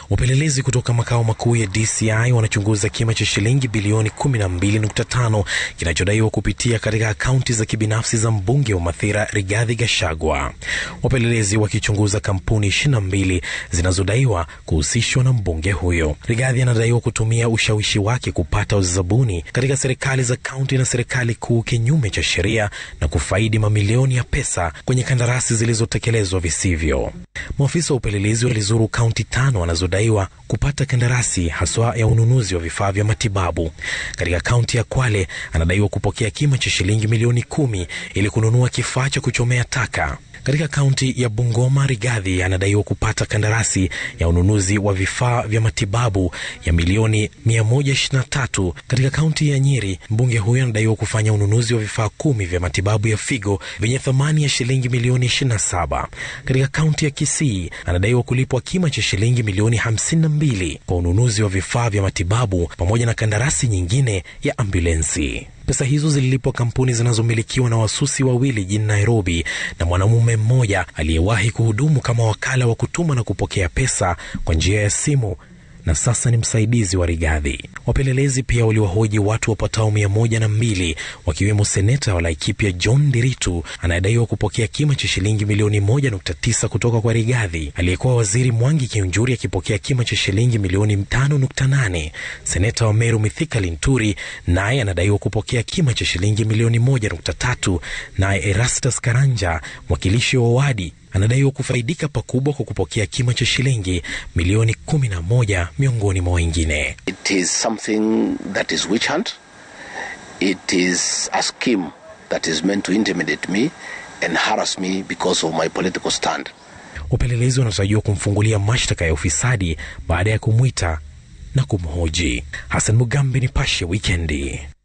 Wapelelezi kutoka makao makuu ya DCI wanachunguza kima cha shilingi bilioni 12.5 kinachodaiwa kupitia katika akaunti za kibinafsi za mbunge wa Mathira Rigathi Gachagua. Wapelelezi wakichunguza kampuni 22 zinazodaiwa kuhusishwa na mbunge huyo. Rigathi anadaiwa kutumia ushawishi wake kupata uzabuni katika serikali za kaunti na serikali kuu kinyume cha sheria na kufaidi mamilioni ya pesa kwenye kandarasi zilizotekelezwa visivyo. Maafisa wa upelelezi walizuru kaunti tano wanazodaiwa kupata kandarasi haswa ya ununuzi wa vifaa vya matibabu. Katika kaunti ya Kwale anadaiwa kupokea kima cha shilingi milioni kumi ili kununua kifaa cha kuchomea taka. Katika kaunti ya Bungoma, Rigathi anadaiwa kupata kandarasi ya ununuzi wa vifaa vya matibabu ya milioni 123. Katika kaunti ya Nyeri, mbunge huyo anadaiwa kufanya ununuzi wa vifaa kumi vya matibabu ya figo vyenye thamani ya shilingi milioni 27. Katika kaunti ya Kisii, anadaiwa kulipwa kima cha shilingi milioni 52 kwa ununuzi wa vifaa vya matibabu pamoja na kandarasi nyingine ya ambulensi. Pesa hizo zililipwa kampuni zinazomilikiwa na wasusi wawili jijini Nairobi na mwanamume mmoja aliyewahi kuhudumu kama wakala wa kutuma na kupokea pesa kwa njia ya simu na sasa ni msaidizi wa Rigathi. Wapelelezi pia waliwahoji watu wapatao mia moja na mbili wakiwemo seneta wa Laikipia John Ndiritu anayedaiwa kupokea kima cha shilingi milioni moja nukta tisa kutoka kwa Rigathi, aliyekuwa waziri Mwangi Kiunjuri akipokea kima cha shilingi milioni tano nukta nane. Seneta wa Meru Mithika Linturi naye anadaiwa kupokea kima cha shilingi milioni moja nukta tatu. Naye Erastus Karanja mwakilishi wa wadi anadaiwa kufaidika pakubwa kwa kupokea kima cha shilingi milioni kumi na moja miongoni mwa wengine. It is something that is witch hunt. It is a scheme that is meant to intimidate me and harass me because of my political stand. Wapelelezi wanatarajiwa kumfungulia mashtaka ya ufisadi baada ya kumwita na kumhoji. Hassan Mugambi, Nipashe Wikendi.